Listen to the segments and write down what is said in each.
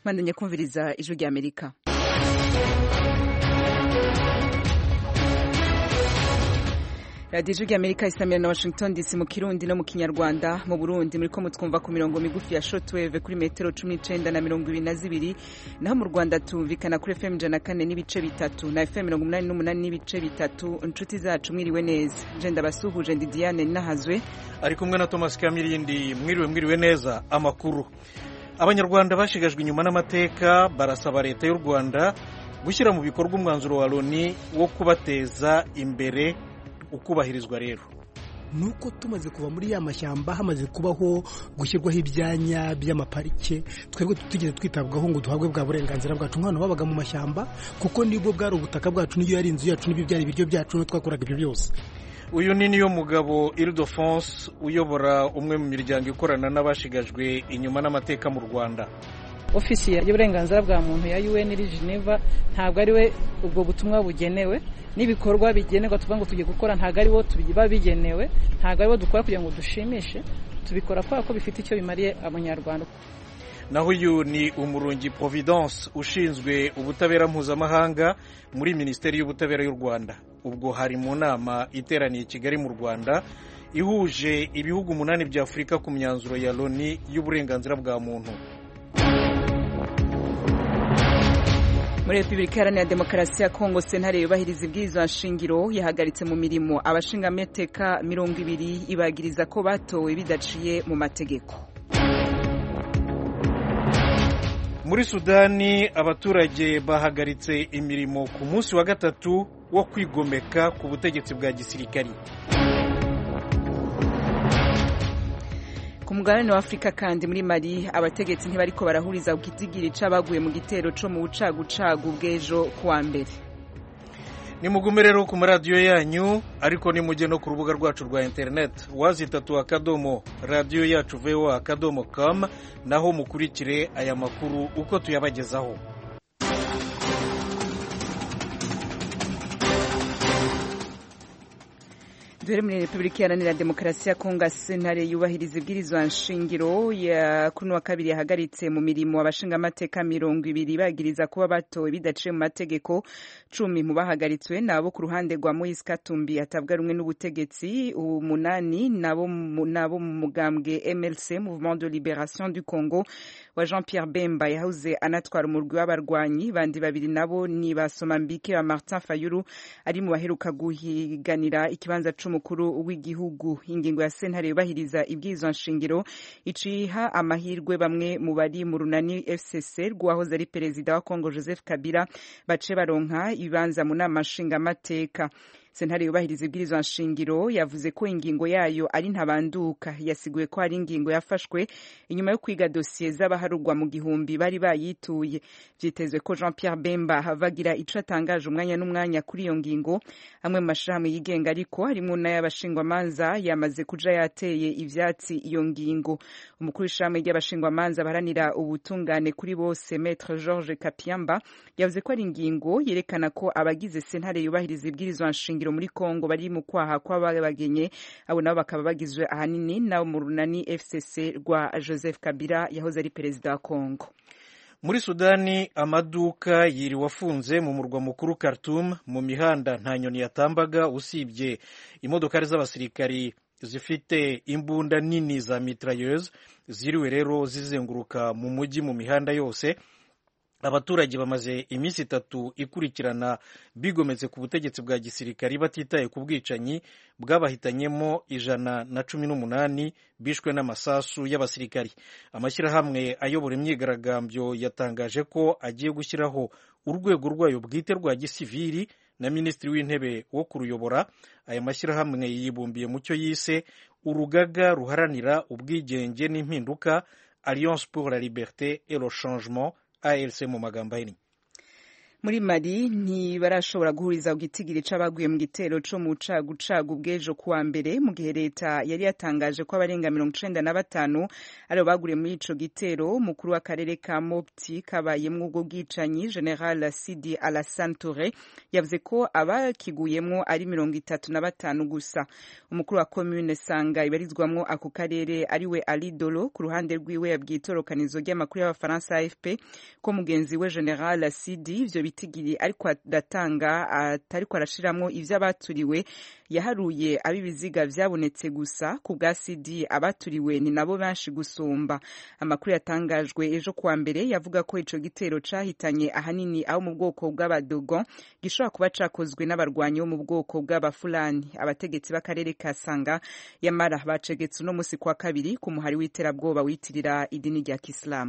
mwandanye kumviriza ijwi rya amerika radiyo ijwi rya amerika isamira na washington dc mu kirundi no mu kinyarwanda mu burundi muriko mutwumva ku mirongo migufi ya shortwave kuri metero cumi n'icenda na mirongo ibiri na zibiri naho mu rwanda tumvikana kuri fm ijana na kane n'ibice bitatu na fm mirongo umunani n'umunani n'ibice bitatu inshuti zacu mwiriwe neza je ndabasuhuje ndi diane nahazwe ari kumwe na thomas kamirindi mwiriwe mwiriwe neza amakuru abanyarwanda bashigajwe inyuma n'amateka barasaba leta y'u rwanda gushyira mu bikorwa umwanzuro wa loni wo kubateza imbere ukubahirizwa rero nuko tumaze kuva muri ya mashyamba hamaze kubaho gushyirwaho ibyanya by'amaparike twebwe tugeze twitabwaho ngo duhabwe bwa burenganzira bwacu nk'abantu babaga mu mashyamba kuko nibwo bwari ubutaka bwacu niyo yari inzu yacu n'ibyo byari ibiryo byacu twakoraga ibyo byose uyu ni niyo mugabo Ildefonse uyobora umwe mu miryango ikorana n'abashigajwe inyuma n'amateka mu rwanda ofisi y'uburenganzira bwa muntu ya UN iri Geneva ntabwo ari we ubwo butumwa bugenewe n'ibikorwa bigenerwa tuvuga ngo tugiye gukora ntabwo ari bo biba bigenewe ntabwo ari bo dukora kugira ngo dushimishe tubikora kubera ko bifite icyo bimariye abanyarwanda naho uyu ni umurungi providence ushinzwe ubutabera mpuzamahanga muri minisiteri y'ubutabera y'u rwanda ubwo hari mu nama iteraniye i kigali mu rwanda ihuje ibihugu umunani bya afurika ku myanzuro ya loni y'uburenganzira bwa muntu muri repubulika iharanira demokarasi ya kongo sentare yubahiriza ibwirizwa nshingiro yahagaritse mu mirimo abashingamateka mirongo ibiri ibagiriza ko batowe bidaciye mu mategeko muri sudani abaturage bahagaritse imirimo ku munsi wa gatatu wo kwigomeka ku butegetsi bwa gisirikari ku mugabane wa afurika kandi muri mali abategetsi ntibariko barahuriza ku kitigiri c'abaguye mu gitero co mu bucagucagu bw'ejo kuwa mbere nimugume rero ku maradiyo yanyu ariko nimujye no ku rubuga rwacu rwa interineti wazitatu akadomo radiyo yacu voa akadomo com naho mukurikire aya makuru uko tuyabagezaho duhere muri repubulika iharanira demokarasi ya kongo sentare yubahiriza ibwirizwa nshingiro ya kuri wa kabiri yahagaritse mu mirimo abashingamateka mirongo ibiri bagiriza kuba batowe bidaciye mu mategeko cumi mu bahagaritswe nabo ku ruhande rwa moise katumbi atabwa rumwe n'ubutegetsi umunani nabo nabo mu mugambwe mlc mouvement de liberation du congo wa jean pierre bemba yahoze anatwara umurwi w'abarwanyi bandi babiri nabo ni basomambike wa martin fayulu ari mu baheruka guhiganira ikibanza c'umu umukuru w'igihugu ingingo ya sentare yubahiriza ibwirizwa nshingiro iciha amahirwe bamwe mu bari mu runani fcc rwahoze ari perezida wa congo joseph kabila bace baronka ibibanza mu nama nshingamateka sentare yubahiriza ibwirizwa nshingiro yavuze ko ingingo yayo ari ntabanduka yasiguye ko hari ingingo yafashwe inyuma yo kwiga dosiye z'abaharugwa mu gihumbi bari bayituye vyitezwe ko jean pierre bemba havagira ico atangaje umwanya n'umwanya kuri iyo ngingo amwe mu mashirahamwe yigenga ariko harimwo n'ay'abashingwamanza yamaze kuja yateye ivyatsi iyo ngingo umukuru w'ishirahamwe ry'abashingwamanza baharanira ubutungane kuri bose maître george kapiamba yavuze ko ari ingingo yerekana ko abagize sentare yubahiriza ibwirizwa nshingiro muri Kongo bari mu kwaha kw'abagenye abo nabo bakaba bagizwe ahanini nabo mu runani FCC rwa Joseph Kabila yahoze ari perezida wa Kongo muri sudani amaduka yiriwe afunze mu murwa mukuru Khartoum mu mihanda nta nyoni yatambaga usibye imodokari z'abasirikari zifite imbunda nini za mitrailleuse ziriwe rero zizenguruka mu mujyi mu mihanda yose abaturage bamaze iminsi itatu ikurikirana bigometse ku butegetsi bwa gisirikari batitaye ku bwicanyi bwabahitanyemo ijana na cumi n'umunani bishwe n'amasasu y'abasirikari amashyirahamwe ayobora imyigaragambyo yatangaje ko agiye gushyiraho urwego rwayo bwite rwa gisiviri na minisitiri w'intebe wo kuruyobora aya mashyirahamwe yibumbiye mu cyo yise urugaga ruharanira ubwigenge n'impinduka alliance pour la liberté et le changement ALC mu magambo ahinnye muri mali ntibarashobora guhuriza ku gitigiri c'abaguye mu gitero co mu cagucagu bw'ejo kuwa mbere mu gihe leta yari yatangaje ko abarenga mirongo icenda na batanu aribo baguriye muri ico gitero mukuru w'akarere ka mopti kabayemwo ubwo bwicanyi general sidi alassane toure yavuze ko abakiguyemwo ari mirongo itatu na batanu gusa umukuru wa commune sanga ibarizwamwo ako karere ariwe ali dolo ku ruhande rwiwe yabwiye itorokanizo ry'amakuru y'abafaransa afp ko mugenzi we general sidi ivyo bitigiri ariko aratanga atariko arashiramwo ivyo abaturiwe yaharuye ab'ibiziga vyabonetse gusa ku bwa sidi abaturiwe ni nabo benshi gusumba amakuru yatangajwe ejo kuwa mbere yavuga ko ico gitero cahitanye ahanini abo mu bwoko bw'abadogon gishobora kuba cakozwe n'abarwanyi bo mu bwoko bw'abafulani abategetsi b'akarere ka sanga yamara bacegetse uno musi kwa kabiri ku muhari w'iterabwoba witirira idini rya kisilamu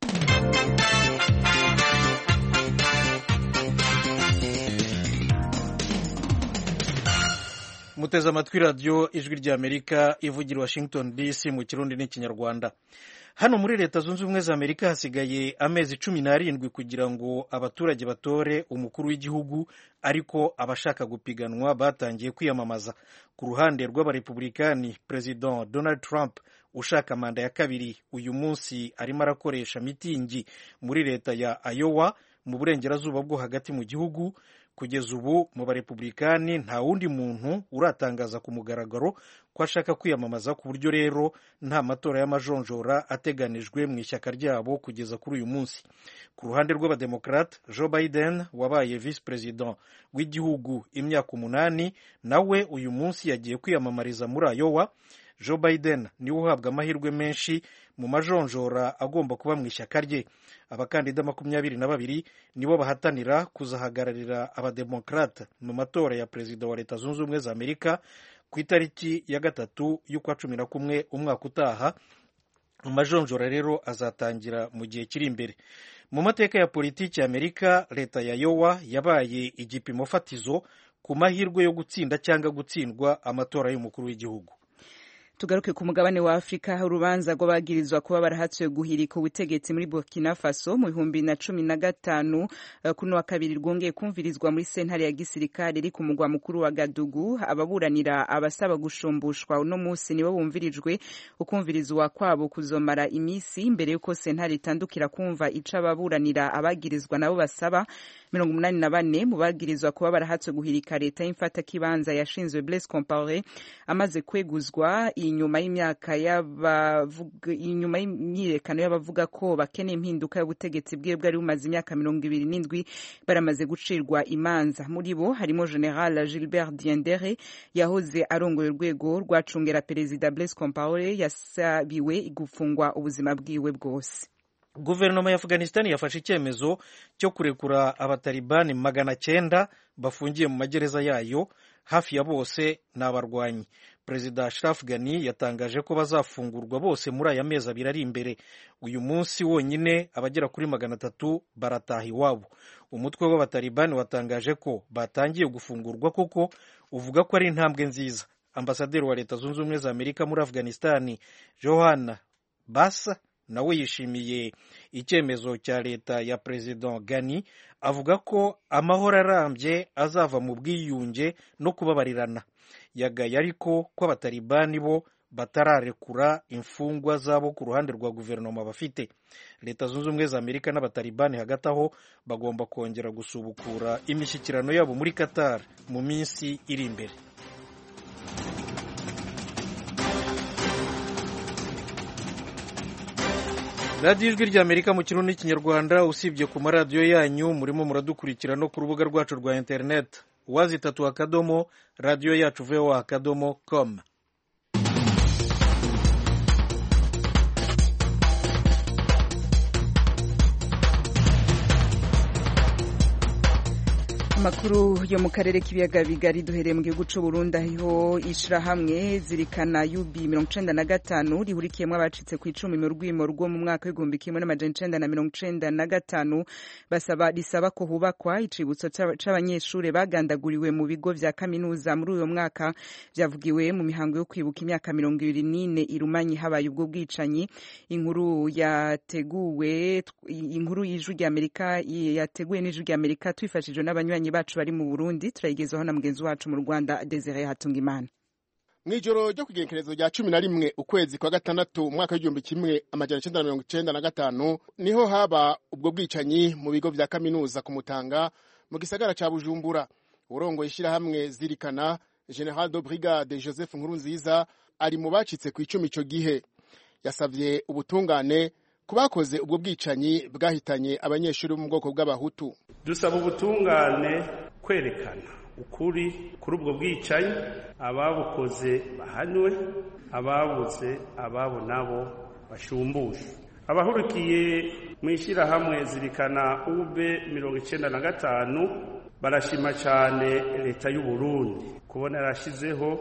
muteze amatwi radiyo ijwi ry'amerika ivugira washington dc mu kirundi n'ikinyarwanda hano muri leta zunze ubumwe za amerika hasigaye amezi cumi n'arindwi kugira ngo abaturage batore umukuru w'igihugu ariko abashaka gupiganwa batangiye kwiyamamaza ku ruhande rw'abarepublikani perezida donald trump ushaka manda ya kabiri uyu munsi arimo arakoresha mitingi muri leta ya iowa mu burengerazuba bwo hagati mu gihugu kugeza ubu mu barepublikani nta wundi muntu uratangaza ku mugaragaro ko ashaka kwiyamamaza ku buryo rero nta matora y'amajonjora ateganijwe mu ishyaka ryabo kugeza kuri uyu munsi ku ruhande rw'abademokarate joe biden wabaye visi perezida w'igihugu imyaka umunani nawe uyu munsi yagiye kwiyamamariza muri iowa joe biden niwe uhabwa amahirwe menshi mu majonjora agomba kuba mu ishyaka rye abakandida makumyabiri na babiri nibo bahatanira kuzahagararira abademokarate mu matora ya perezida wa leta zunze ubumwe za amerika ku itariki ya gatatu y'ukwa cumi na kumwe umwaka utaha amajonjora rero azatangira mu gihe kiri imbere mu mateka ya politiki ya amerika leta ya yowa yabaye igipimo fatizo ku mahirwe yo gutsinda cyangwa gutsindwa amatora y'umukuru w'igihugu tugaruke ku mugabane wa afurika urubanza rw'abagirizwa kuba barahatswe guhirika ubutegetsi muri burkina faso mu bihumbi na cumi na gatanu kuno wa kabiri rwongeye kumvirizwa muri sentare ya gisirikare iri ku mugwa mukuru wa gadugu ababuranira abasaba gushumbushwa uno munsi nibo bumvirijwe ukumvirizwa kwabo kuzomara iminsi mbere y'uko sentare itandukira kumva ico ababuranira abagirizwa nabo basaba mirongo umunani na bane mu bagirizwa kuba barahatswe guhirika leta y'imfatakibanza yashinzwe Blaise Compaoré amaze kweguzwa inyuma y'imyaka inyuma y'imyiyerekano y'abavuga ko bakeneye impinduka y'ubutegetsi bwiwe bwari bumaze imyaka mirongo ibiri n'indwi baramaze gucirwa imanza muri bo harimo General Gilbert Diendere yahoze arongoye urwego rwacungera perezida Blaise Compaoré yasabiwe gufungwa ubuzima bwiwe bwose guverinoma ya afghanistan yafashe icyemezo cyo kurekura abatalibani magana cyenda bafungiye mu magereza yayo hafi ya bose ni abarwanyi perezida ashraf ghani yatangaje ko bazafungurwa bose muri aya mezi abiri ari imbere uyu munsi wonyine abagera kuri magana atatu barataha iwabo umutwe w'abatalibani watangaje ko batangiye gufungurwa kuko uvuga ko ari intambwe nziza ambasaderi wa leta zunze ubumwe za amerika muri afghanistan johanna basa nawe yishimiye icyemezo cya leta ya perezida Gani avuga ko amahoro arambye azava mu bwiyunge no kubabarirana yagaye ariko ko abatalibani bo batararekura imfungwa zabo ku ruhande rwa guverinoma bafite leta zunze ubumwe za amerika n'abatalibani hagati aho bagomba kongera gusubukura imishyikirano yabo muri qatar mu minsi iri imbere radiyo ijwi rya amerika mu kirundi n'ikinyarwanda usibye ku maradiyo yanyu murimo muradukurikira no ku rubuga rwacu rwa interineti wazi itatu akadomo radiyo yacu voa akadomo com amakuru yo mu karere k'ibiyaga bigari duhereye mu gihugu cy'u Burundi aho ishirahamwe zirikana UB mirongo icenda na gatanu rihurikiyemo abacitse ku icumi mu rwimo rwo mu mwaka w'igihumbi kimwe n'amajana icenda na mirongo icenda na gatanu basaba risaba ko hubakwa icibutso c'abanyeshure bagandaguriwe mu bigo vya kaminuza muri uyo mwaka vyavugiwe mu mihango yo kwibuka imyaka mirongo ibiri n'ine irumanyi habaye ubwo bwicanyi inkuru yateguwe inkuru y'ijwi ry'Amerika yateguwe n'ijwi ry'Amerika twifashijwe n'abanywanyi bacu bari mu Burundi turayigezaho na mugenzi wacu mu Rwanda Desire Hatungimana mw'ijoro ryo kugenekerezo rya cumi na rimwe ukwezi kwa gatandatu umwaka w'igihumbi kimwe amajana icenda na mirongo icenda na gatanu niho haba ubwo bwicanyi mu bigo vya kaminuza ku Mutanga mu gisagara ca Bujumbura urongoye ishirahamwe zirikana General de Brigade Joseph Nkurunziza ari mu bacitse ku icumi ico gihe yasavye ubutungane ku bakoze ubwo bwicanyi bwahitanye abanyeshuri bo mu bwoko bw'abahutu dusaba ubutungane kwerekana ukuri kuri ubwo bwicanyi ababukoze bahanwe ababuze ababo nabo bashumbushe abahurikiye mu ishyirahamwe zirikana ube mirongo icyenda na gatanu barashima cyane leta y'u Burundi kubona yarashyizeho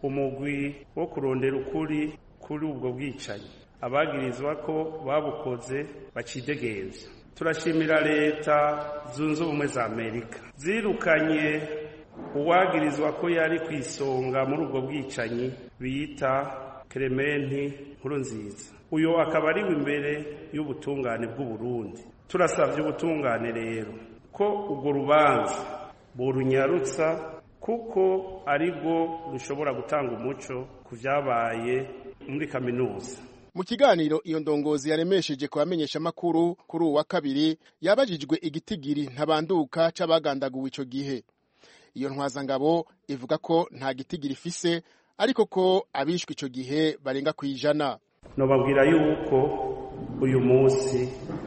umugwi wo kurondera ukuri kuri ubwo bwicanyi abagirizwa ko babukoze bacidegenza turashimira leta zunze ubumwe za amerika zirukanye uwagirizwa ko yari ku isonga muri ubwo bwicanyi bita kerementi nkuru nziza uyu akaba ariwe imbere y'ubutungane bw'uburundi turasabye ubutungane rero ko urwo rubanza burunyarutsa kuko arirwo rushobora gutanga umuco ku byabaye muri kaminuza mu kiganiro iyo ndongozi yaremesheje ku bamenyeshamakuru kuri uwa kabiri yabajijwe igitigiri ntabanduka c'abagandaguwe ico gihe iyo ntwazangabo ivuga ko nta gitigiri ifise ariko ko abishwe ico gihe barenga ku ijana nobabwira yuko uyu munsi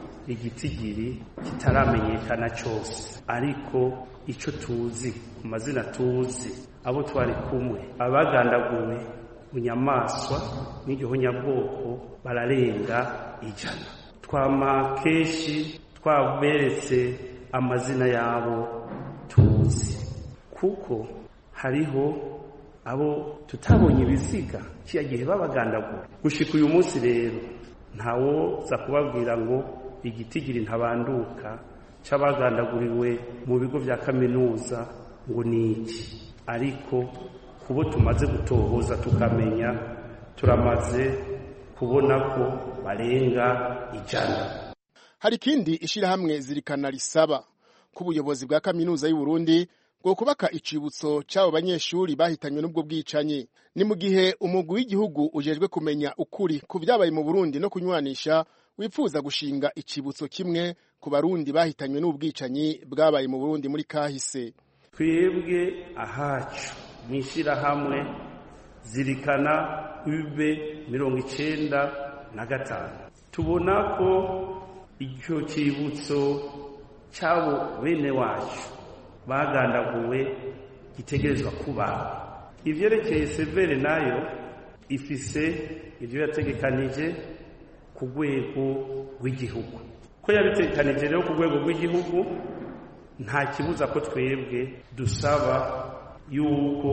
igitigiri kitaramenyekana cyose ariko icyo tuzi ku mazina tuzi abo twari kumwe abagandaguwe mu nyamaswa n'igihonyabwoko bararenga ijana twama kenshi twaberetse amazina yabo tuzi kuko hariho abo tutabonye ibiziga kiya gihe babagandagura gushika uyu munsi rero ntawoza kubabwira ngo igitigiri ntabanduka c'abagandaguriwe mu bigo vya kaminuza ngo ni iki ariko kubo tumaze gutohoza tukamenya turamaze kubona ko barenga ijana hari ikindi ishirahamwe zirikana risaba ko ubuyobozi bwa kaminuza y'u Burundi bwo kubaka icibutso c'abo banyeshuri bahitanywe n'ubwo bwicanyi ni mu gihe umugwi w'igihugu ujejwe kumenya ukuri ku vyabaye mu Burundi no kunywanisha wipfuza gushinga icibutso kimwe ku barundi bahitanywe n'ubwicanyi bwabaye mu Burundi muri kahise twebwe ahacu mw'ishirahamwe zirikana ube mirongo icenda na gatanu tubona ko icyo cibutso cy'abo bene wacu bagandaguwe gitegerezwa kuba ivyerekeye severe nayo ifise ivyo yategekanije ku rwego rw'igihugu ko yabitegekanije rero ku rwego rw'igihugu nta kibuza ko twebwe dusaba yuko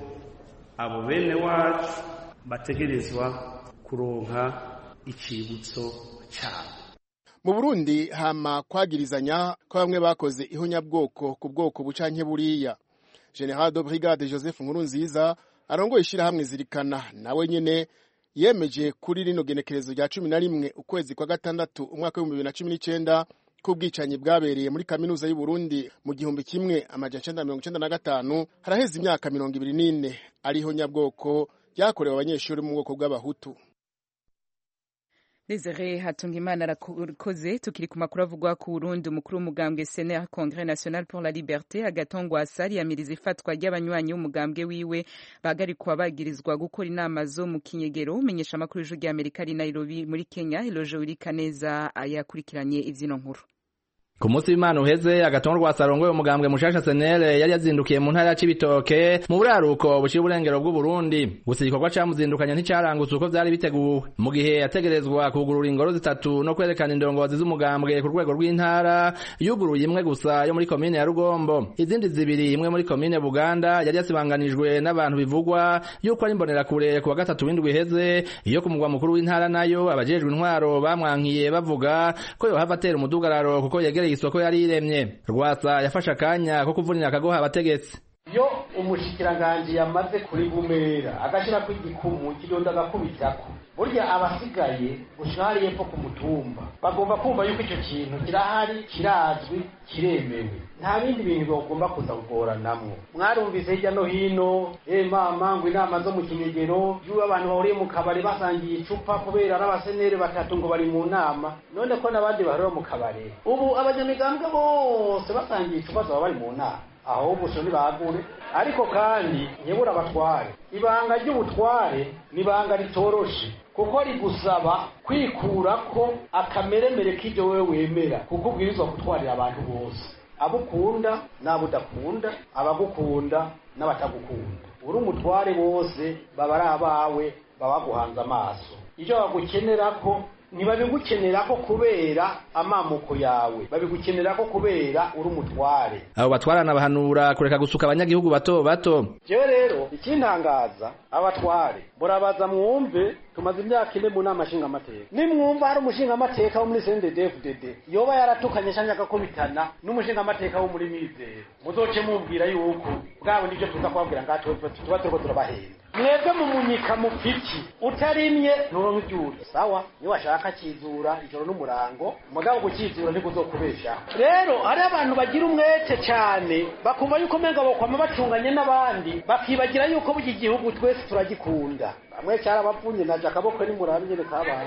abo bene wacu bategerezwa kuronka icibutso cyabo mu Burundi hama kwagirizanya ko bamwe bakoze ihonyabwoko ku bwoko bucanke buriya General de Brigade Joseph Nkurunziza arongoye ishirahamwe zirikana nawe nyene yemeje kuri rino genekerezo rya cumi na rimwe ukwezi kwa gatandatu umwaka w'ibihumbi bibiri na cumi n'icenda ko ubwicanyi bwabereye muri kaminuza y'u Burundi mu gihumbi kimwe amajana icenda mirongo icenda na gatanu haraheze imyaka mirongo ibiri n'ine ariho nyabwoko ryakorewe abanyeshuri mu bwoko bw'abahutu Desire Hatungimana arakoze tukiri ku makuru avugwa ku Burundi umukuru w'umugambwe CNR Congrès National pour la Liberté agatongwasa yamiriza ifatwa ry'abanywanyi b'umugambwe wiwe bagarikwa bagirizwa gukora inama zo mu kinyegero umenyesha amakuru y'ijwi ry'Amerika ari Nairobi muri Kenya Eloge Urikaneza yakurikiranye ivyino nkuru ku munsi w'imana uheze agatongo rwa sarongoye umugambwe mushasha senere yari yazindukiye mu ntara ya cibitoke mu buraruko bushira uburengero bw'uburundi gusa igikorwa camuzindukanye nticarangutse uko vyari biteguwe mu gihe yategerezwa kugurura ingoro zitatu no kwerekana indongozi z'umugambwe ku rwego rw'intara yuguruye imwe gusa yo muri komine ya rugombo izindi zibiri imwe muri komine buganda yari yasibanganijwe n'abantu bivugwa yuko ari imbonerakure ku wa gatatu w'indwi iheze iyo ku mugwa mukuru w'intara nayo abajejwe intwaro bamwankiye bavuga ko yohava atera umudugararo kuko yegereye isoko yari iremye rwasa yafashe akanya ko kuvunira akagoha abategetsi iyo umushikiranganji yamaze kuri bumera agashirako igikumu kidonda agakubitako burya abasigaye gushika hariya epfo ku mutumba bagomba kumva yuko ico kintu kirahari kirazwi kiremewe nta bindi bintu bagomba kuza kugoranamwo mwarumvise hirya no hino eh mama ngo inama zo mu kinyegero y'uwo abantu bahuriye mu kabari basangiye icupa kubera ari abasenere batatu ngo bari mu nama none ko n'abandi bahurira mu kabari ubu abanyamigambwe bose basangiye icupa zaba bari mu nama ahubwo so ntibagure ariko kandi nyebura abatware ibanga ry'ubutware ni ibanga ritoroshe kuko rigusaba kwikurako akameremere k'ibyo wewe wemera kuko ubwirizwa gutwarira abantu bose abo ukunda n'abo udakunda abagukunda n'abatagukunda uri umutware bose baba ari abawe baba baguhanze amaso icyo bagukenerako ntibabigukenerako kubera amamuko yawe babigukenerako kubera uri umutware abo batwarana bahanura kureka gusuka abanyagihugu bato bato jewe rero ikintangaza abatware murabaza mwumve tumaze imyaka ine mu nama nshingamateka nimwumva hari umushingamateka wo muri CNDD-FDD yoba yaratukanye canke agakubitana n'umushingamateka wo muri mizero muzoce mubwira yuko bwabo nivyo tuza kubabwira ngaha tuba turiko turabahenda mwebwe mu munyika mupfiki utarimye nturonka ivyuri sawa niyo washaka kizura ijoro n'umurango mugabo gukizura ntikuzokubesha rero hari abantu bagira umwete cane bakumva yuko menga bokwama bacunganye n'abandi bakibagira yuko burya igihugu twese turagikunda bamwe cyarabavunye naje akaboko nimurabe nyene kabaye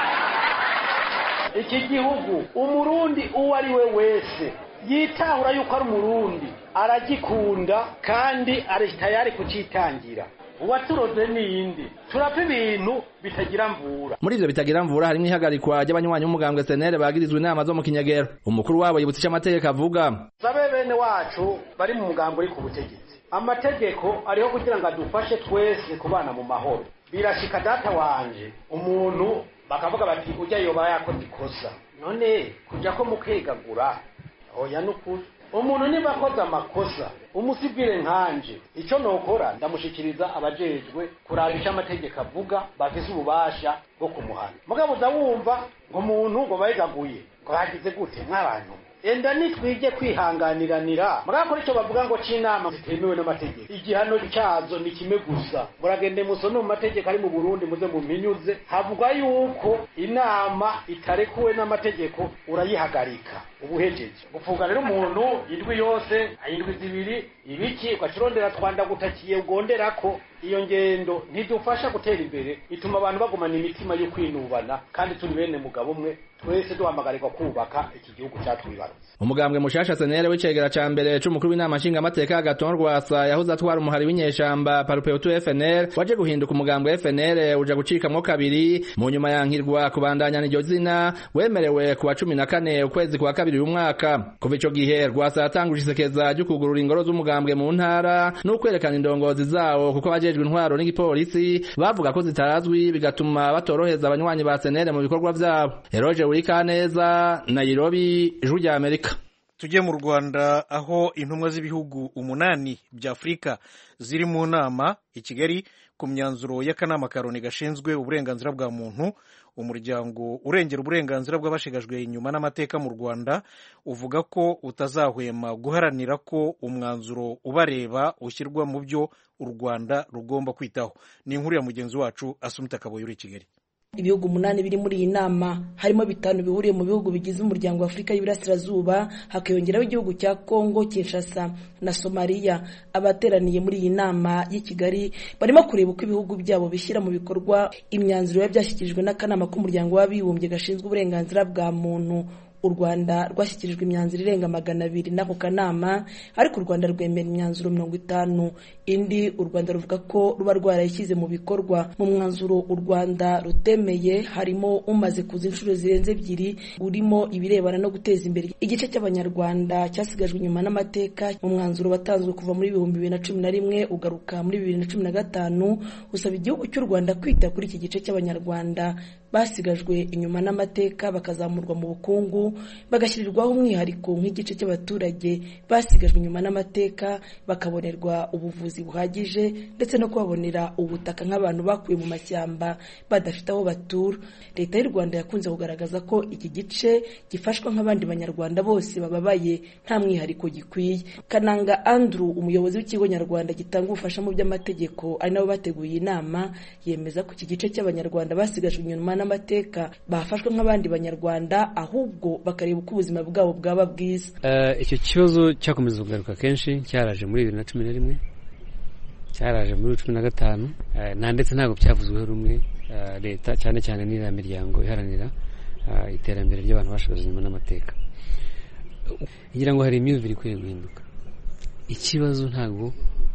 iki gihugu umurundi uwo ari we wese yitahura yuko ari umurundi aragikunda kandi ari tayari kucitangira uwaturoze niyindi turapfa ibintu bitagira mvura muri ivyo bitagira mvura harimwo ihagarikwa ry'abanywanyi b'umugambwe senere bagirizwa inama zo mu kinyegero umukuru wabo yibutsa ico amategeko avuga sabe bene wacu bari mu mugambo uri ku butegetsi amategeko ariho kugira ngo adufashe twese kubana mu mahoro birashika data wanje umuntu bakavuga bati ujya yoba yakoze ikosa none kuja ko mukegagura oya nukuri umuntu niba akoze amakosa umusibwire nkanje icyo nokora ndamushikiriza abajejwe kuraba icyo amategeko avuga bafise ububasha bwo kumuhana mugabo uza wumva ngo umuntu ngo bayigaguye ngo bagize gute nk'abantu enda nitwige kwihanganiranira murakora icyo bavuga ngo c'inama zitemewe n'amategeko igihano cyazo ni kimwe gusa muragende musome mu mategeko ari mu burundi muze muminyuze havugwa yuko inama itarekuwe n'amategeko urayihagarika ubuhejeje gufunga rero umuntu indwi yose indwi zibiri ibiki ugacurondera twanda gutakiye ugonderako iyo ngendo ntidufasha gutera imbere ituma abantu bagumana imitima yo kwinubana kandi turi bene mugabo umwe twese duhamagarirwa kubaka iki gihugu cyatwibarutse umugambwe mushasha senere w'icegera ca mbere c'umukuru w'inama nshingamateka agaton rwasa yahoze atwara umuhari w'inyeshamba parupeutu fnr waje guhinduka umugambwe fnr uja gucikamwo kabiri mu nyuma yankirwa kubandanyana iryo zina wemerewe ku wa cumi na kane ukwezi kwa kabiri uyu mwaka kuva ico gihe rwasa yatanguje isekeza ryo kugurura ingoro z'umugambwe mu ntara n'ukwerekana indongozi zawo kuko abajejwe intwaro n'igipolisi bavuga ko zitarazwi bigatuma batoroheza abanywanyi ba senere mu bikorwa vyabo eroje urikaneza nairobi ijwi rya amerika tujye mu rwanda aho intumwa z'ibihugu umunani bya afurika ziri mu nama i kigali ku myanzuro y'akanama karoni gashinzwe uburenganzira bwa muntu umuryango urengera uburenganzira bw'abashigajwe inyuma n'amateka mu rwanda uvuga ko utazahwema guharanira ko umwanzuro ubareba ushyirwa mu byo u rwanda rugomba kwitaho ni inkuru ya mugenzi wacu asumita kaboyi uri i kigali ibihugu umunani biri muri iyi nama harimo bitanu bihuriye mu bihugu bigize umuryango wa afurika y'iburasirazuba hakiyongeraho igihugu cya kongo kinshasa na somaliya abateraniye muri iyi nama y'i kigali barimo kureba uko ibihugu byabo bishyira mu bikorwa imyanzuro biba byashyikirijwe n'akanama k'umuryango w'abibumbye gashinzwe uburenganzira bwa muntu u rwanda rwashyikirijwe imyanzuro irenga magana abiri n'ako kanama ariko u rwanda rwemera imyanzuro mirongo itanu indi u rwanda ruvuga ko ruba rwarayishyize mu bikorwa mu mwanzuro u rwanda rutemeye harimo umaze kuza inshuro zirenze ebyiri urimo ibirebana no guteza imbere igice cy'abanyarwanda cyasigajwe inyuma n'amateka mu mwanzuro watanzwe kuva muri ibihumbi bibiri na cumi na rimwe ugaruka muri bibiri na cumi na gatanu usaba igihugu cy'u rwanda kwita kuri iki gice cy'abanyarwanda basigajwe inyuma n'amateka bakazamurwa mu bukungu bagashyirirwaho umwihariko nk'igice cy'abaturage basigajwe inyuma n'amateka bakabonerwa ubuvuzi buhagije ndetse no kubabonera ubutaka nk'abantu bakuye mu mashyamba badafite aho batura leta y'u rwanda yakunze kugaragaza ko iki gice gifashwa nk'abandi banyarwanda bose bababaye nta mwihariko gikwiye kananga andrew umuyobozi w'ikigo nyarwanda gitanga ubufasha mu by'amategeko ari nabo bateguye inama yemeza ko iki gice cy'abanyarwanda basigajwe inyuma n'amateka bafashwe nk'abandi banyarwanda ahubwo bakareba uko ubuzima bwabo bwaba bwiza icyo kibazo cyakomeza kugaruka kenshi cyaraje muri bibiri na cumi na rimwe cyaraje muri cumi na gatanu nta ndetse ntabwo byavuzweho rumwe leta cyane cyane n'iriya miryango iharanira iterambere ry'abantu bashagaje inyuma n'amateka ngira ngo hari imyumvire ikwiye guhinduka ikibazo ntabwo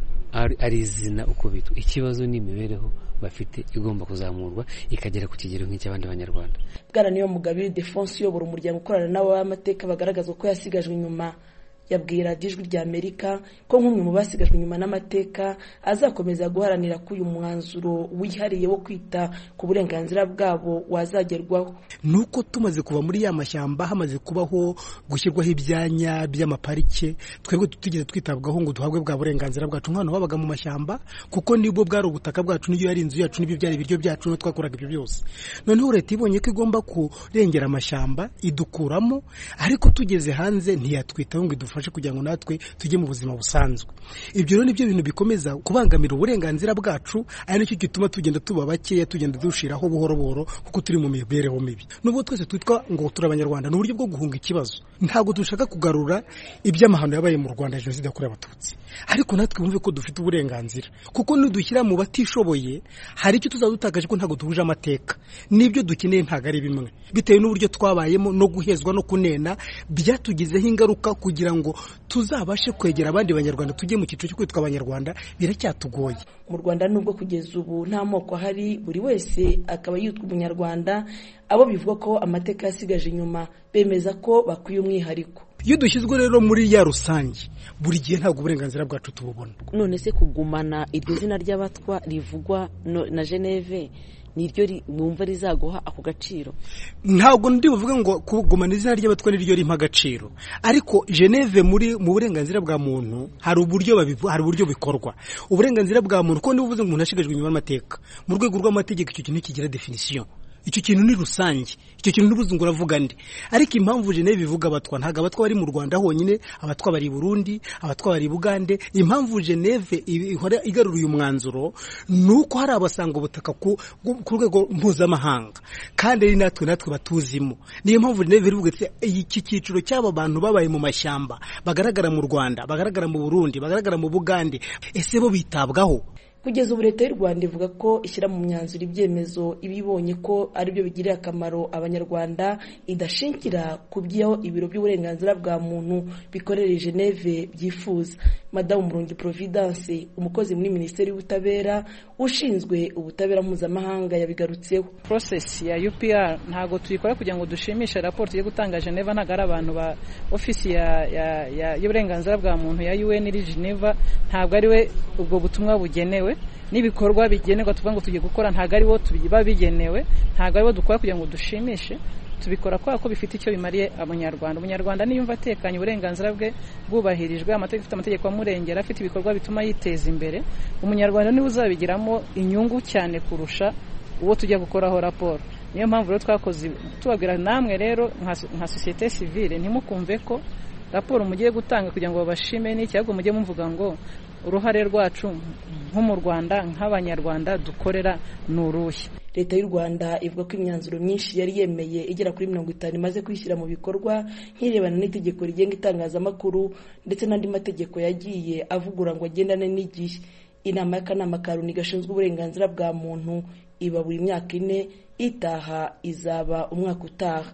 ari izina uko bitwa ikibazo ni imibereho bafite igomba kuzamurwa ikagera ku kigero nk'icy'abandi banyarwanda bwana niyo mugabire defonse uyobora umuryango ukorana n'abamateka bagaragaza ko yasigajwe inyuma yabwiye radiyo ijwi rya amerika ko nk'umwe mu basigajwe inyuma n'amateka azakomeza guharanira ko uyu mwanzuro wihariye wo kwita ku burenganzira bwabo wazagerwaho ni uko tumaze kuva muri ya mashyamba hamaze kubaho gushyirwaho ibyanya by'amaparike twebwe tutigeze twitabwaho ngo duhabwe bwa burenganzira bwacu nk'abantu babaga mu mashyamba kuko nibwo bwari ubutaka bwacu n'iyo yari inzu yacu n'ibyo byari ibiryo byacu niho twakoraga ibyo byose noneho leta ibonye ko igomba kurengera amashyamba idukuramo ariko tugeze hanze ntiyatwitaho ngo idufashe kugira ngo natwe tujye mu buzima busanzwe ibyo rero nibyo bintu bikomeza kubangamira uburenganzira bwacu ari nacyo gituma tugenda tuba bakeya tugenda dushiraho buhoro buhoro kuko turi mu mibereho mibi nubwo twese twitwa ngo turi abanyarwanda ni uburyo bwo guhunga ikibazo ntabwo dushaka kugarura iby'amahano yabaye mu rwanda jenoside yakorewe abatutsi ariko natwe bumve ko dufite uburenganzira kuko nidushyira mu batishoboye hari icyo tuzaba dutakaje ko ntabwo duhuje amateka n'ibyo dukeneye ntabwo ari bimwe bitewe n'uburyo twabayemo no guhezwa no kunena byatugizeho ingaruka kugira ngo tuzabashe kwegera abandi banyarwanda tujye mu cyiciro cyo kwitwa abanyarwanda biracyatugoye mu rwanda nubwo kugeza ubu nta moko ahari buri wese akaba yitwa umunyarwanda abo bivuga ko amateka yasigaje inyuma bemeza ko bakwiye umwihariko iyo dushyizwe rero muri ya rusange buri gihe ntabwo uburenganzira bwacu tububona none se kugumana iryo zina ry'abatwa rivugwa na geneve niryo mwumva rizaguha ako gaciro ntabwo ndi buvuge ngo kugumana izina ry'abatwa niryo rimpa agaciro ariko geneve muri mu burenganzira bwa muntu hari uburyo hari uburyo bikorwa uburenganzira bwa muntu ko niba uvuze ngo umuntu ashigajwe inyuma y'amateka mu rwego rw'amategeko icyo kintu kigira definisiyo icyo kintu ni rusange icyo kintu ntubuze ngo uravuga nde ariko impamvu geneve ivuga abatwa ntabwo abatwa bari mu rwanda honyine abatwa bari i burundi abatwa bari i bugande impamvu geneve ihora igarura uyu mwanzuro ni uko hari abasanga ubutaka ku rwego mpuzamahanga kandi ari natwe natwe batuzimo niyo mpamvu geneve irivuga iti iki cyiciro cy'aba bantu babaye mu mashyamba bagaragara mu rwanda bagaragara mu burundi bagaragara mu bugande ese bo bitabwaho kugeza ubu leta y'u rwanda ivuga ko ishyira mu myanzuro ibyemezo iba ibonye ko aribyo bigirira akamaro abanyarwanda idashingira ku byo ibiro by'uburenganzira bwa muntu bikorera geneve byifuza madamu murungi providence umukozi muri minisiteri y'ubutabera ushinzwe ubutabera mpuzamahanga yabigarutseho process ya upr ntabwo tuyikora kugira ngo dushimishe raporo tugiye gutanga geneva ntabwo ari abantu ba ofisi y'uburenganzira bwa muntu ya un iri geneva ntabwo ari we ubwo butumwa bugenewe n'ibikorwa bigenerwa tuvuga ngo tugiye gukora ntabwo aribo biba bigenewe ntabwo aribo dukora kugira ngo dushimishe tubikora kubera ko bifite icyo bimariye abanyarwanda umunyarwanda niyumva atekanye uburenganzira bwe bwubahirijwe amategeko afite amategeko amurengera afite ibikorwa bituma yiteza imbere umunyarwanda niwe uzabigiramo inyungu cyane kurusha uwo tujya gukoraho raporo niyo mpamvu rero twakoze tubabwira namwe rero nka sosiyete sivile ntimukumve ko raporo mugiye gutanga kugira ngo babashime n'iki ahubwo mujye muvuga ngo uruhare rwacu nko mu rwanda nk'abanyarwanda dukorera ni uruhe leta y'u rwanda ivuga ko imyanzuro myinshi yari yemeye igera kuri mirongo itanu imaze kwishyira mu bikorwa nk'irebana n'itegeko rigenga itangazamakuru ndetse n'andi mategeko yagiye avugura ngo agendane n'igihe inama y'akanama ka loni gashinzwe uburenganzira bwa muntu iba buri myaka ine itaha izaba umwaka utaha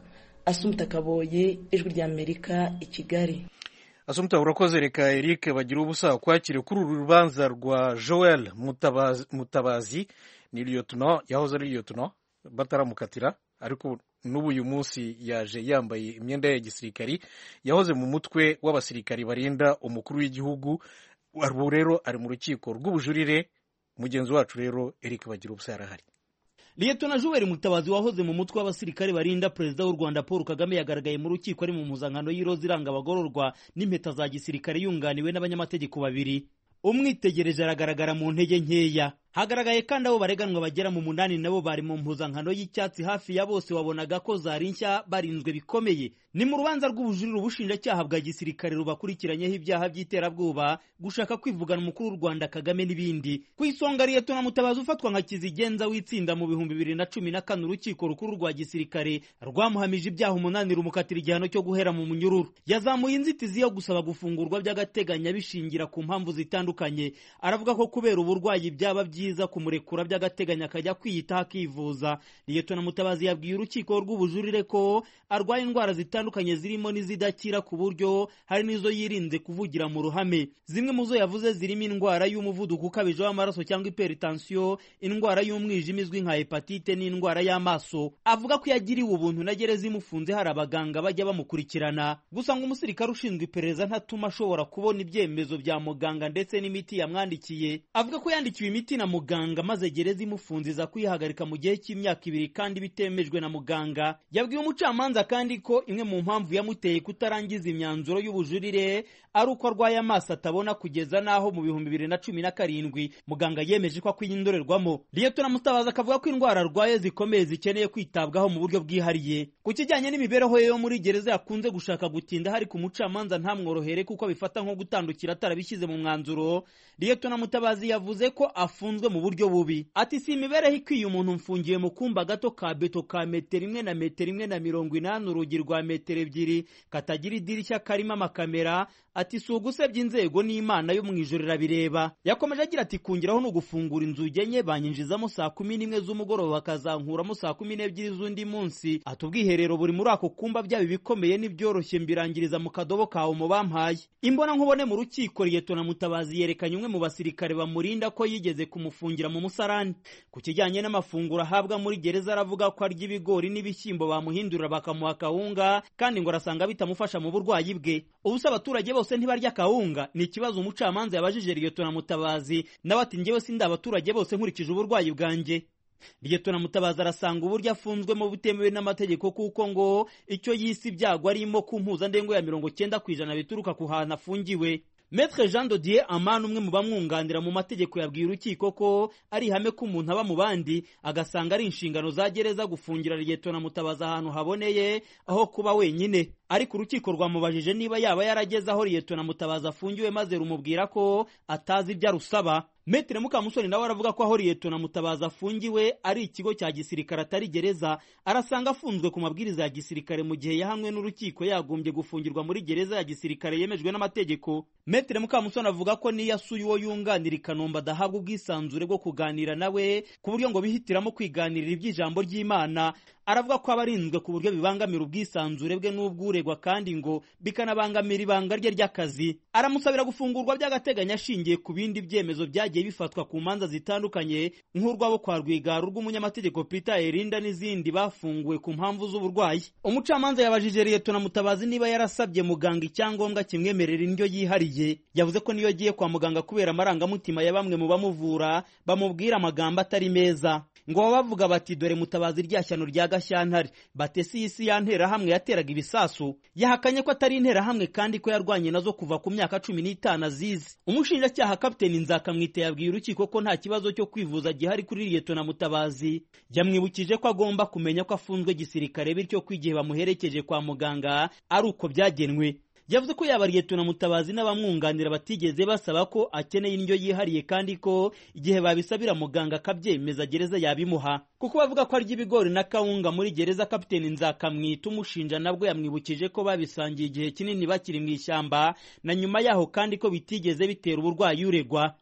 asumta kaboye ijwi ry'amerika i kigali asumta urakoze reka eric bagira ubusa kwakire kuri uru rubanza rwa joel mutabazi, mutabazi ni liyotona yahoze ari liyotona bataramukatira ariko n'ubu uyu munsi yaje yambaye imyenda ya gisirikari yahoze mu mutwe w'abasirikari barinda umukuru w'igihugu ubu rero ari mu rukiko rw'ubujurire mugenzi wacu rero eric bagira ubusa yarahari liyetona juweri mutabazi wahoze mu mutwe w'abasirikare barinda perezida w'u rwanda paul kagame yagaragaye mu rukiko ari mu mpuzankano y'iroza iranga abagororwa n'impeta za gisirikare yunganiwe n'abanyamategeko babiri umwitegereje aragaragara mu ntege nkeya hagaragaye kandi abo bareganwa bagera mu munani nabo bari mu mpuzankano y'icyatsi hafi ya bose wabonaga ko zari nshya barinzwe bikomeye ni mu rubanza rw'ubujurire ubushinjacyaha bwa gisirikare rubakurikiranyeho ibyaha by'iterabwoba gushaka kwivugana umukuru w'u rwanda kagame n'ibindi ku isonga liyetona mutabazi ufatwa nka kizigenza w'itsinda mu bihumbi bibiri na cumi na kane urukiko rukuru rwa gisirikare rwamuhamije ibyaha umunani rumukatira igihano cyo guhera mu munyururu yazamuye inzitizi yo gusaba gufungurwa by'agateganyo bishingira ku mpamvu zitandukanye aravuga ko kubera uburwayi byaba byiza kumurekura by'agateganyo akajya kwiyitaho akivuza liyetona mutabazi yabwiye urukiko rw'ubujurire ko arwaye indwara zitandukanye zirimo n'izidakira ku buryo hari n'izo yirinze kuvugira mu ruhame zimwe mu zo yavuze zirimo indwara y'umuvuduko ukabije w'amaraso cyangwa iperitansiyo indwara y'umwijima izwi nka hepatite n'indwara y'amaso avuga ko yagiriwe ubuntu na gereza imufunze hari abaganga bajya bamukurikirana gusa ngo umusirikare ushinzwe iperereza ntatuma ashobora kubona ibyemezo bya muganga ndetse n'imiti yamwandikiye avuga ko yandikiwe imiti na muganga maze gereza imufunze iza kuyihagarika mu gihe cy'imyaka ibiri kandi bitemejwe na muganga yabwiye umucamanza kandi ko imwe mu mpamvu yamuteye kutarangiza imyanzuro y'ubujurire ari uko arwaye amaso atabona kugeza n'aho mu bihumbi bibiri na cumi na karindwi muganga yemeje ko akwiye indorerwamo liyetona mutabazi akavuga ko indwara arwaye zikomeye zikeneye kwitabwaho mu buryo bwihariye ku kijyanye n'imibereho ye yo muri gereza yakunze gushaka gutinda hari ku mucamanza ntamworohere kuko abifata nko gutandukira atarabishyize mu mwanzuro liyetona mutabazi yavuze ko afunzwe mu buryo bubi ati si imibereho ikwiye umuntu mfungiye mu kumba gato ka beto ka metero imwe na metero imwe na mirongo inani urugi rwa metero ebyiri katagira idirishya karimo amakamera ati si ugusebya inzego n'imana yo mu ijoro irabireba yakomeje agira ati kungiraho ni ugufungura inzugi enye banyinjizamo saa kumi n'imwe z'umugoroba bakazankuramo saa kumi n'ebyiri z'undi munsi ati ubwiherero buri muri ako kumba byaba ibikomeye n'ibyoroshye mbirangiriza mu kadobo kawe mu bampaye imbona nkubone mu rukiko liyetona mutabazi yerekanye umwe mu basirikare bamurinda ko yigeze kumufungira mu musarani ku kijyanye n'amafunguro ahabwa muri gereza aravuga ko arya ibigori n'ibishyimbo bamuhindurira bakamuha akawunga kandi ngo arasanga bitamufasha mu burwayi bwe ubusa abaturage bose ntibarya akawunga ni ikibazo umucamanza yabajije liyetona mutabazi nawe ati njyewe sindi abaturage bose nkurikije uburwayi bwanjye liyetona mutabazi arasanga uburyo afunzwemo butemewe n'amategeko kuko ngo icyo yise ibyago arimo ku mpuzandengo ya mirongo cyenda ku ijana bituruka ku hantu afungiwe Maître Jean Dodier Amani umwe mu bamwunganira mu mategeko yabwiye urukiko ko ari ihame ko umuntu aba mu bandi agasanga ari inshingano za gereza gufungira liyetona mutabazi ahantu haboneye aho kuba wenyine ariko urukiko rwamubajije niba yaba yarageze aho liyetona mutabazi afungiwe maze rumubwira ko atazi ibyo arusaba Metre Mukamusoni nawe aravuga ko aho liyetona mutabazi afungiwe ari ikigo cya gisirikare atari gereza arasanga afunzwe ku mabwiriza ya gisirikare mu gihe yahamwe n'urukiko yagombye gufungirwa muri gereza ya gisirikare yemejwe n'amategeko Metre Mukamusoni avuga ko niyo asuye uwo yunganira i Kanombe adahabwa ubwisanzure bwo kuganira nawe ku buryo ngo bihitiramo kwiganirira iby'ijambo ry'Imana aravuga ko aba arinzwe ku buryo bibangamira ubwisanzure bwe n'ubw'uregwa kandi ngo bikanabangamira ibanga rye ry'akazi aramusabira gufungurwa by'agateganyo ashingiye ku bindi byemezo byagiye bifatwa ku manza zitandukanye nk'urwabo kwa rwigara rw'umunyamategeko Peter Erinda n'izindi bafunguwe ku mpamvu z'uburwayi umucamanza yabajije Liyetona Mutabazi niba yarasabye muganga icyangombwa kimwemerera indyo yihariye yavuze ko niyo agiye kwa muganga kubera amarangamutima ya bamwe mu bamuvura bamubwira amagambo atari meza ngo baba bavuga bati dore mutabazi rya shyano rya gashyantare batesi isi ya nterahamwe yateraga ibisasu yahakanye ko atari interahamwe kandi ko yarwanye nazo kuva ku myaka cumi n'itanu azizi umushinjacyaha kapiteni nzakamwite yabwiye urukiko ko nta kibazo cyo kwivuza gihari kuri liyetona mutabazi yamwibukije ko agomba kumenya ko afunzwe gisirikare bityo ko igihe bamuherekeje kwa muganga ari uko byagenwe yavuze ko yaba liyetona mutabazi n'abamwunganira batigeze basaba ko akeneye indyo yihariye kandi ko igihe babisabira muganga akabyemeza gereza yabimuha kuko bavuga ko arya ibigori na kawunga muri gereza kapiteni nzakamwita umushinja nabwo yamwibukije ko babisangiye igihe kinini bakiri mu ishyamba na nyuma yaho kandi ko bitigeze bitera uburwayi uregwa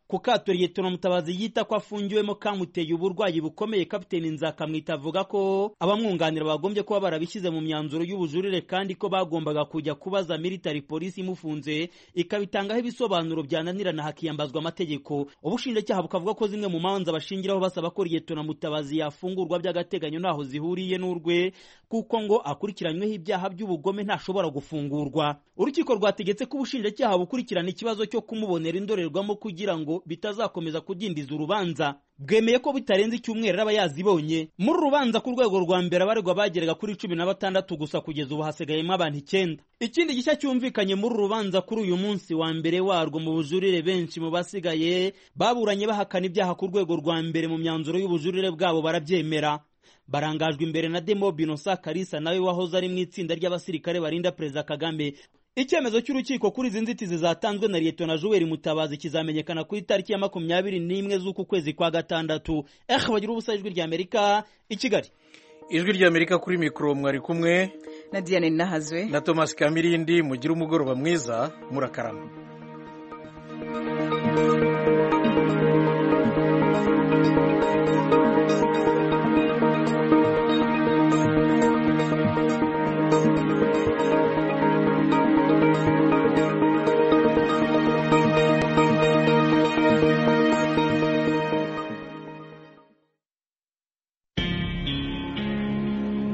ku kato liyetona mutabazi yita ko afungiwemo kamuteye uburwayi bukomeye kapiteni nzakamwita avuga ko abamwunganira bagombye kuba barabishyize mu myanzuro y'ubujurire kandi ko bagombaga kujya kubaza military polisi imufunze ikabitangaho ibisobanuro byananirana hakiyambazwa amategeko ubushinjacyaha bukavuga ko zimwe mu manza bashingiraho basaba ko liyetona mutabazi yafungurwa by'agateganyo ntaho zihuriye n'urwe kuko ngo akurikiranyweho ibyaha by'ubugome ntashobora gufungurwa urukiko rwategetse ko ubushinjacyaha bukurikirana ikibazo cyo kumubonera indorerwamo kugira ngo bitazakomeza kudindiza urubanza bwemeye ko bitarenze icyumweru aba yazibonye muri rubanza ku rwego rwa mbere abaregwa bageraga kuri cumi na batandatu gusa kugeza ubu hasigayemo abantu icyenda ikindi gishya cyumvikanye muri rubanza kuri uyu munsi wa mbere warwo mu bujurire benshi mu basigaye baburanye bahakana ibyaha ku rwego rwa mbere mu myanzuro y'ubujurire bwabo barabyemera barangajwe imbere na demo binosa karisa nawe wahoze ari mu itsinda ry'abasirikare barinda perezida kagame icyemezo cy'urukiko kuri izi nzitizi zatanzwe na liyetona juweri mutabazi kizamenyekana ku itariki ya makumyabiri n'imwe z'uku kwezi kwa gatandatu eh bagira ubusa ijwi ry'amerika i kigali ijwi ry'amerika kuri mikoro mwari kumwe na diane nahazwe na thomas kamirindi mugire umugoroba mwiza murakarama